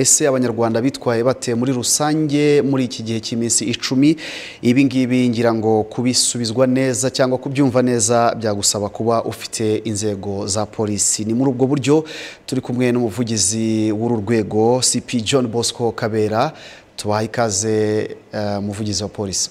ese abanyarwanda bitwaye bate muri rusange muri iki gihe cy'iminsi icumi ibi ngibi ngira ngo kubisubizwa neza cyangwa kubyumva neza byagusaba kuba ufite inzego za polisi ni muri ubwo buryo turi kumwe n'umuvugizi w'uru rwego cp john bosco kabera tubaha ikaze eh, umuvugizi wa polisi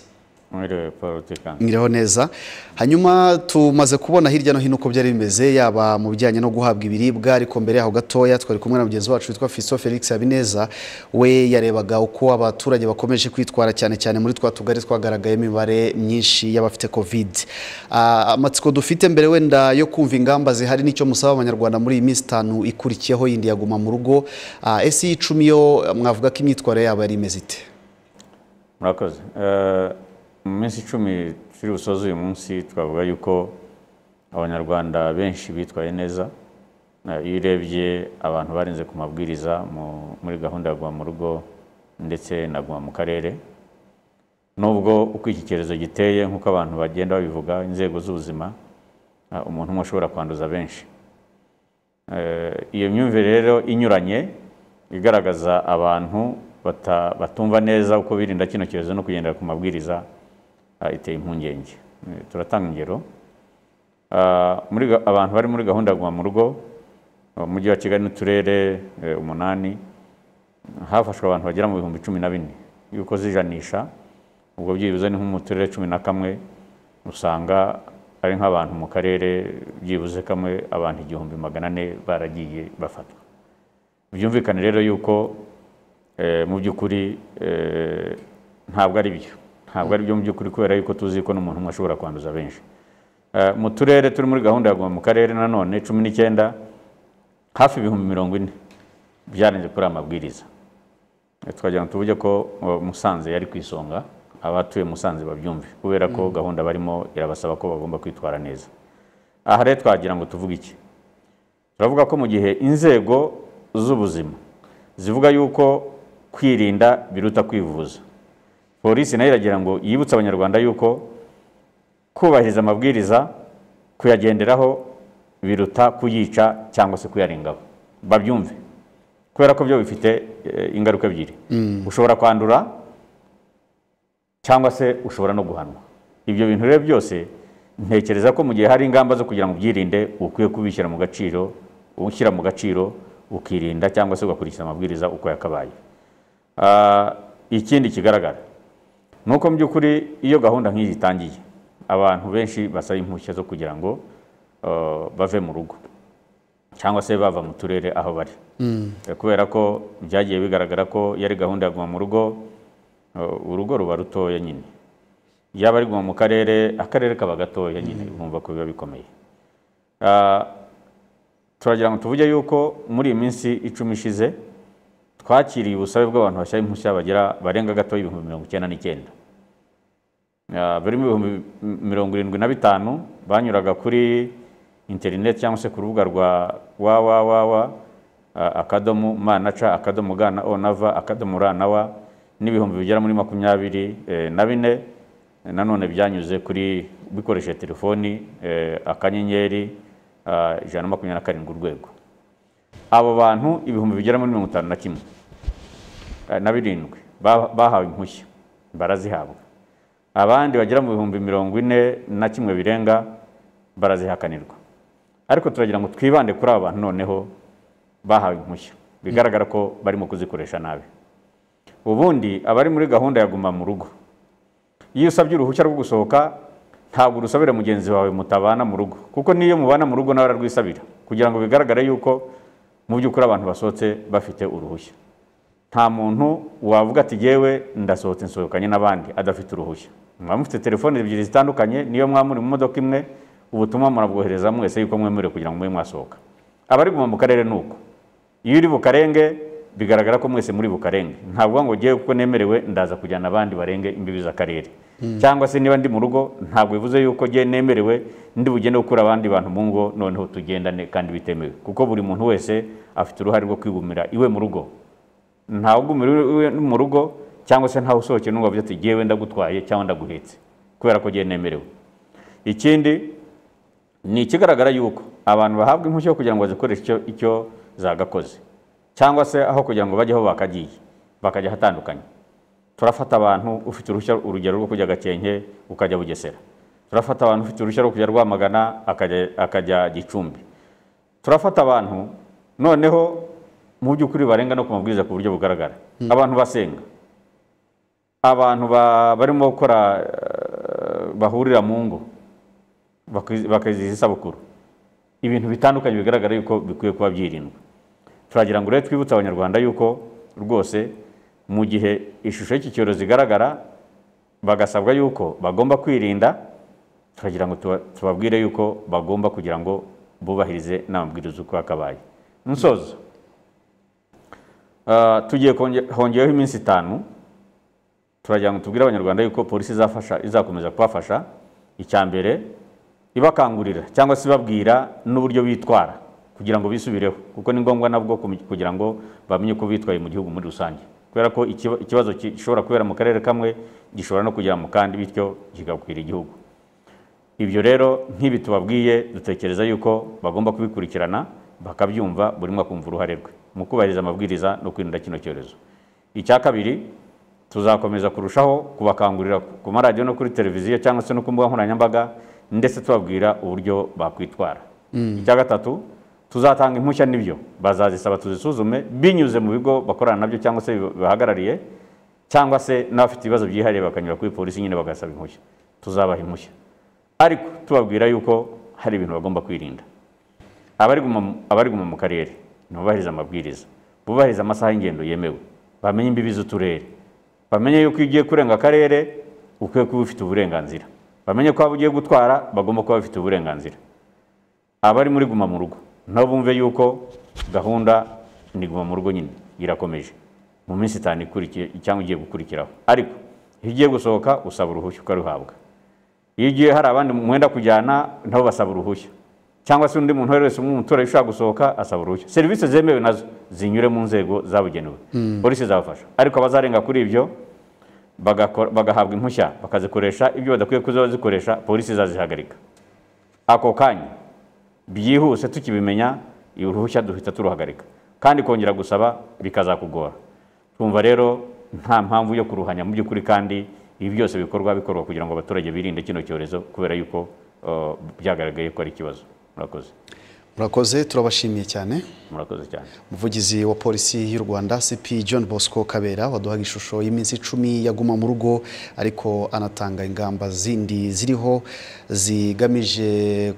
Mwiriwe Paul Tikanga. mwiriho neza hanyuma tumaze kubona hirya no hino uko byari bimeze yaba mu bijyanye no guhabwa ibiribwa ariko mbere yaho gatoya twari kumwe na mugenzi wacu witwa Fiso Felix Habineza we yarebaga uko abaturage bakomeje kwitwara cyane cyane muri twa tugari twagaragayemo imibare myinshi y'abafite covid Ah, amatsiko dufite mbere wenda yo kumva ingamba zihari nicyo musaba abanyarwanda muri iyi minsi itanu ikurikiyeho yindi yaguma mu rugo Ah, ese iyi icumi yo mwavuga ko imyitwarire yabo yari imeze ite murakoze Eh, mu minsi icumi turi busoze uyu munsi twavuga yuko abanyarwanda benshi bitwaye neza Eh, iyo urebye abantu barenze ku mabwiriza mu- muri gahunda ya guma mu rugo ndetse na guma mu karere nubwo uko iki cyorezo giteye nk'uko abantu bagenda babivuga inzego z'ubuzima eh, umuntu umwe ashobora kwanduza benshi Eh, iyo myumvire rero inyuranye igaragaza abantu bata- batumva neza uko birinda kino cyorezo no kugendera ku mabwiriza eh, iteye impungenge Eh, turatanga ingero Ah, muri ga- abantu bari muri gahunda ya guma mu rugo mu mujyi wa kigali n'uturere eh, umunani hafashwe abantu bagera mu bihumbi cumi na bine y'uko zijanisha ubwo byibuze ni nko mu turere cumi na kamwe usanga ari nk'abantu mu karere byibuze kamwe abantu igihumbi magana ane baragiye bafatwa byumvikane rero yuko eh, mu by'ukuri eh, ntabwo ari byo ntabwo ari byo mu by'ukuri kubera yuko tuzi ko n'umuntu umwe ashobora kwanduza benshi Eh, mu turere turi muri gahunda ya guma mu karere nanone cumi n'icyenda hafi ibihumbi mirongo ine byarenze kuri aya mabwiriza Eh, twagira ngo tuvuge ko eh, Musanze yari ku isonga abatuye Musanze babyumve kubera ko gahunda barimo irabasaba ko bagomba kwitwara neza aha rero twagira ngo tuvuge iki turavuga ko mu gihe inzego z'ubuzima zivuga yuko kwirinda biruta kwivuza polisi nayo iragira ngo yibutse abanyarwanda yuko kubahiriza amabwiriza kuyagenderaho biruta kuyica cyangwa se kuyarengaho babyumve kubera ko byo bifite eh, ingaruka ebyiri ushobora kwandura cyangwa se ushobora no guhanwa ibyo bintu rero byose ntekereza ko mu gihe hari ingamba zo kugira ngo ubyirinde ukwiye kubishyira mu gaciro ushyira mu gaciro ukirinda cyangwa se ugakurikiza amabwiriza uko yakabaye Ah, ikindi kigaragara ni uko mu by'ukuri iyo gahunda nk'iyi itangiye abantu benshi basaba impushya zo kugira ngo ah, bave mu rugo cyangwa se bava mu turere aho bari Eh, kubera ko byagiye bigaragara ko yari gahunda ya guma mu rugo eh, urugo ruba rutoya nyine yaba ari guma mu karere akarere kaba gatoya nyine bumva ko biba bikomeye Ah, turagira ngo tuvuge yuko muri iyi minsi icumi ishize twakiriye ubusabe bw'abantu bashyira impushya bagera barenga gatoya ibihumbi mirongo icyenda n'icyenda Ah, birimo ibihumbi mirongo irindwi na bitanu banyuraga kuri interineti cyangwa se ku rubuga rwa www akadomo ma na ca akadomo ga na o na va akadomo ra na wa n'ibihumbi bigera muri makumyabiri eh, na bine Eh, nanone byanyuze kuri bikoresheje telefoni eh, akanyenyeri ah, ijana na makumyabiri na karindwi urwego abo bantu ibihumbi bigera muri mirongo itanu na kimwe eh, na birindwi ba- bahawe impushya barazihabwa abandi bagera mu bihumbi mirongo ine na kimwe birenga barazihakanirwa ariko turagira ngo twibande kuri aba bantu noneho bahawe impushya bigaragara ko barimo kuzikoresha nabi ubundi abari muri gahunda ya guma mu rugo iyo usabye uruhushya rwo gusohoka ntabwo urusabira mugenzi wawe mutabana mu rugo kuko n'iyo mubana mu rugo nawe ararwisabira kugira ngo bigaragare yuko mu by'ukuri abantu basohotse bafite uruhushya nta muntu wavuga ati yewe ndasohotse nsohokanye n'abandi adafite uruhushya mwaba mufite telefoni ebyiri zitandukanye niyo mwaba muri mu modoka imwe ubutumwa murabwohereza mwese yuko mwemerewe kugira ngo mube mwasohoka abari guma mu karere ni uko iyo uri bukarenge bigaragara ko mwese muri bukarenge ntabwo ngo ngewe kuko nemerewe ndaza kujyana abandi barenge imbibi z'akarere cyangwa se niba ndi mu rugo ntabwo bivuze yuko ngewe nemerewe ndi bugende gukura abandi bantu mu ngo noneho tugendane kandi bitemewe kuko buri muntu wese afite uruhare rwo kwigumira iwe mu rugo ntawe ugumira iwe mu rugo cyangwa se ntawe usohokeye n'ubwo avuze ati ngewe ndagutwaye cyangwa ndaguhetse kubera ko ngewe nemerewe ikindi ni ikigaragara yuko abantu bahabwa impushya kugira ngo bazikoreshe icyo, icyo zagakoze cyangwa se aho kugira ngo bajyeho bakagiye bakajya ahatandukanye turafata abantu ufite uruhushya urugero rwo kujya gakenke ukajya bugesera turafata abantu ufite uruhushya rwo kujya rwamagana akajya- akajya gicumbi turafata abantu noneho mu by'ukuri barenga no ku mabwiriza ku buryo bugaragara abantu basenga abantu ba- barimo gukora eh, bahurira mu ngo bakizi- bakizihiza isabukuru ibintu bitandukanye bigaragara yuko bikwiye kuba byirindwa turagira ngo rero twibutse abanyarwanda yuko rwose mu gihe ishusho y'iki cyorezo igaragara bagasabwa yuko bagomba kwirinda turagira ngo tuba- tubabwire yuko bagomba kugira ngo bubahirize n'amabwiriza uko yakabaye nsozo ah, tugiye konge- hongeyeho iminsi itanu turagira ngo tubwire abanyarwanda yuko polisi izafasha izakomeza kubafasha icya mbere ibakangurira cyangwa se ibabwira n'uburyo bitwara kugira ngo bisubireho kuko ni ngombwa nabwo kum- kugira ngo bamenye uko bitwaye mu gihugu muri rusange kubera ko ikiba- ikibazo ki- gishobora kubera mu karere kamwe gishobora no kugera mu kandi bityo kigakwira igihugu ibyo rero nk'ibi tubabwiye dutekereza yuko bagomba kubikurikirana bakabyumva buri umwe akumva uruhare rwe mu kubahiriza amabwiriza no kwirinda kino cyorezo icya kabiri tuzakomeza kurushaho kubakangurira ku maradiyo no kuri televiziyo cyangwa se no ku mbuga nkoranyambaga ndetse tubabwira uburyo bakwitwara icya gatatu tuzatanga impushya n'ibyo bazazisaba tuzisuzume binyuze mu bigo bakorana nabyo cyangwa se bibahagarariye cyangwa se n'abafite ibibazo byihariye bakanyura kuri polisi nyine bagasaba impushya tuzabaha impushya ariko tubabwira yuko hari ibintu bagomba kwirinda abariguma mu- abariguma mu karere ntibubahirize amabwiriza bubahirize amasaha y'ingendo yemewe bamenye imbibi z'uturere bamenye yuko iyo ugiye kurenga akarere ukwiye kuba ufite uburenganzira bamenye ko waba ugiye gutwara bagomba kuba bafite uburenganzira abari muri guma mu rugo nabo bumve yuko gahunda ni guma mu rugo nyine irakomeje mu minsi itanu ikurikiye cyangwa igiye gukurikiraho ariko iyo ugiye gusohoka usaba uruhushya ukaruhabwa iyo ugiye hari abandi mwenda kujyana nabo basaba uruhushya cyangwa se undi muntu uwo ari we wese umuturage ushaka gusohoka asaba uruhushya serivisi zemewe nazo zinyure mu nzego zabugenewe polisi izabafasha ariko abazarenga kuri ibyo bagakora- bagahabwa impushya bakazikoresha ibyo badakwiye kuza bazikoresha polisi izazihagarika ako kanya byihuse tukibimenya uruhushya duhita turuhagarika kandi kongera gusaba bikazakugora twumva rero nta mpamvu yo kuruhanya mu by'ukuri kandi ibi byose bikorwa bikorwa kugira ngo abaturage birinde kino cyorezo kubera yuko eh, byagaragaye ko ari ikibazo murakoze murakoze turabashimiye cyane murakoze cyane umuvugizi wa polisi y'u rwanda cp john bosco kabera waduhaga ishusho y'iminsi icumi yaguma mu rugo ariko anatanga ingamba zindi ziriho zigamije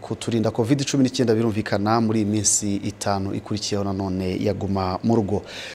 kuturinda covid cumi n'icyenda birumvikana muri iyi minsi itanu ikurikiyeho nanone yaguma mu rugo